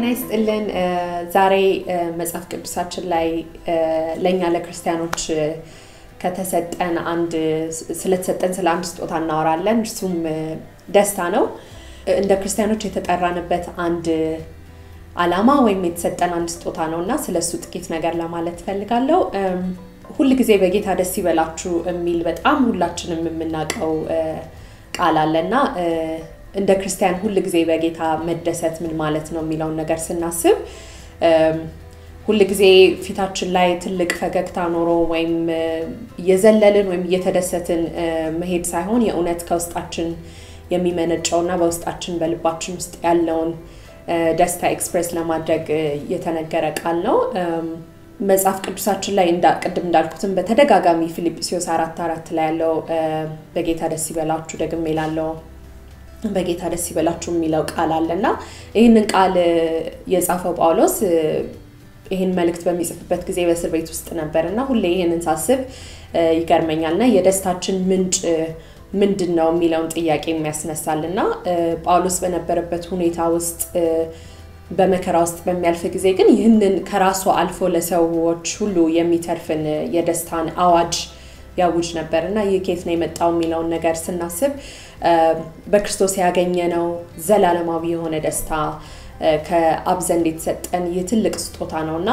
ይስጥልን። ዛሬ መጽሐፍ ቅዱሳችን ላይ ለእኛ ለክርስቲያኖች ከተሰጠን አንድ ስለተሰጠን ስለ አንድ ስጦታ እናወራለን። እርሱም ደስታ ነው። እንደ ክርስቲያኖች የተጠራንበት አንድ አላማ ወይም የተሰጠን አንድ ስጦታ ነው እና ስለ እሱ ጥቂት ነገር ለማለት እፈልጋለሁ። ሁል ጊዜ በጌታ ደስ ይበላችሁ የሚል በጣም ሁላችንም የምናውቀው ቃል አለ እና እንደ ክርስቲያን ሁል ጊዜ በጌታ መደሰት ምን ማለት ነው የሚለውን ነገር ስናስብ ሁል ጊዜ ፊታችን ላይ ትልቅ ፈገግታ ኖሮ ወይም እየዘለልን ወይም እየተደሰትን መሄድ ሳይሆን የእውነት ከውስጣችን የሚመነጨውና በውስጣችን በልባችን ውስጥ ያለውን ደስታ ኤክስፕሬስ ለማድረግ የተነገረ ቃል ነው። መጽሐፍ ቅዱሳችን ላይ ቅድም እንዳልኩትም በተደጋጋሚ ፊልጵስዩስ አራት አራት ላይ ያለው በጌታ ደስ ይበላችሁ ደግሜ ላለው በጌታ ደስ ይበላችሁ የሚለው ቃል አለ እና ይህንን ቃል የጻፈው ጳውሎስ ይህን መልእክት በሚጽፍበት ጊዜ በእስር ቤት ውስጥ ነበር እና ሁሌ ይህንን ሳስብ ይገርመኛል እና የደስታችን ምንጭ ምንድን ነው የሚለውን ጥያቄ የሚያስነሳል እና ጳውሎስ በነበረበት ሁኔታ ውስጥ በመከራ ውስጥ በሚያልፍ ጊዜ ግን ይህንን ከራሱ አልፎ ለሰዎች ሁሉ የሚተርፍን የደስታን አዋጅ ያውጅ ነበር እና ይህ ኬት ነው የመጣው የሚለውን ነገር ስናስብ በክርስቶስ ያገኘነው ዘላለማዊ የሆነ ደስታ ከአብ ዘንድ የተሰጠን ይህ ትልቅ ስጦታ ነው እና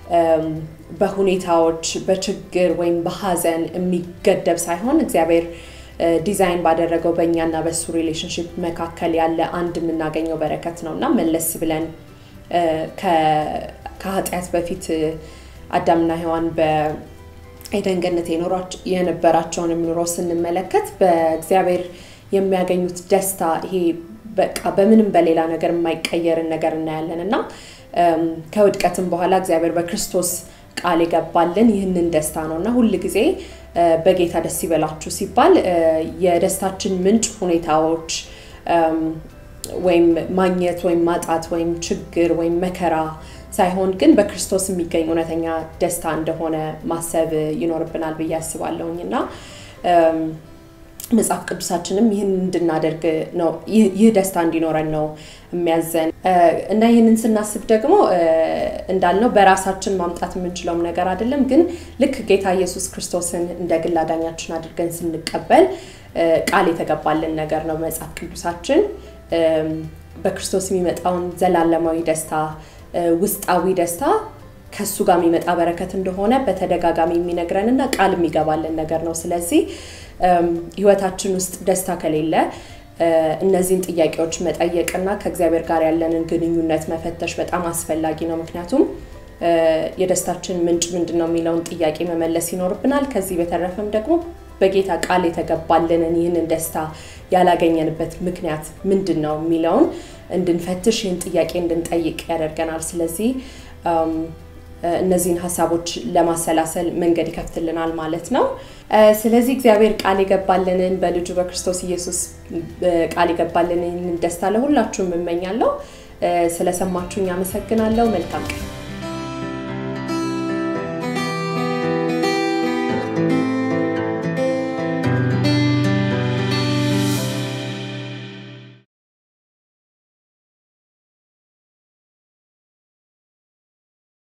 በሁኔታዎች በችግር ወይም በሀዘን የሚገደብ ሳይሆን እግዚአብሔር ዲዛይን ባደረገው በእኛና በሱ ሪሌሽንሽፕ መካከል ያለ አንድ የምናገኘው በረከት ነው እና መለስ ብለን ከኃጢአት በፊት አዳምና ሔዋን በኤደን ገነት የነበራቸውን ኑሮ ስንመለከት በእግዚአብሔር የሚያገኙት ደስታ ይሄ በቃ በምንም በሌላ ነገር የማይቀየርን ነገር እናያለን እና ከውድቀትም በኋላ እግዚአብሔር በክርስቶስ ቃል የገባልን ይህንን ደስታ ነው እና ሁል ጊዜ በጌታ ደስ ይበላችሁ ሲባል የደስታችን ምንጭ ሁኔታዎች ወይም ማግኘት ወይም ማጣት ወይም ችግር ወይም መከራ ሳይሆን ግን በክርስቶስ የሚገኝ እውነተኛ ደስታ እንደሆነ ማሰብ ይኖርብናል ብዬ አስባለሁኝ እና መጽሐፍ ቅዱሳችንም ይህን እንድናደርግ ነው ይህ ደስታ እንዲኖረን ነው የሚያዘን እና ይህንን ስናስብ ደግሞ እንዳልነው በራሳችን ማምጣት የምንችለውም ነገር አይደለም ግን ልክ ጌታ ኢየሱስ ክርስቶስን እንደ ግል አዳኛችን አድርገን ስንቀበል ቃል የተገባልን ነገር ነው መጽሐፍ ቅዱሳችን በክርስቶስ የሚመጣውን ዘላለማዊ ደስታ ውስጣዊ ደስታ ከሱ ጋር የሚመጣ በረከት እንደሆነ በተደጋጋሚ የሚነግረንና ቃል የሚገባልን ነገር ነው ስለዚህ ህይወታችን ውስጥ ደስታ ከሌለ እነዚህን ጥያቄዎች መጠየቅና ከእግዚአብሔር ጋር ያለንን ግንኙነት መፈተሽ በጣም አስፈላጊ ነው ምክንያቱም የደስታችን ምንጭ ምንድን ነው የሚለውን ጥያቄ መመለስ ይኖርብናል ከዚህ በተረፈም ደግሞ በጌታ ቃል የተገባልንን ይህንን ደስታ ያላገኘንበት ምክንያት ምንድን ነው የሚለውን እንድንፈትሽ ይህን ጥያቄ እንድንጠይቅ ያደርገናል ስለዚህ እነዚህን ሀሳቦች ለማሰላሰል መንገድ ይከፍትልናል ማለት ነው ስለዚህ እግዚአብሔር ቃል የገባልንን በልጁ በክርስቶስ ኢየሱስ ቃል የገባልንን ደስታ ለሁላችሁም እመኛለሁ ስለሰማችሁኝ አመሰግናለሁ መልካም ቀን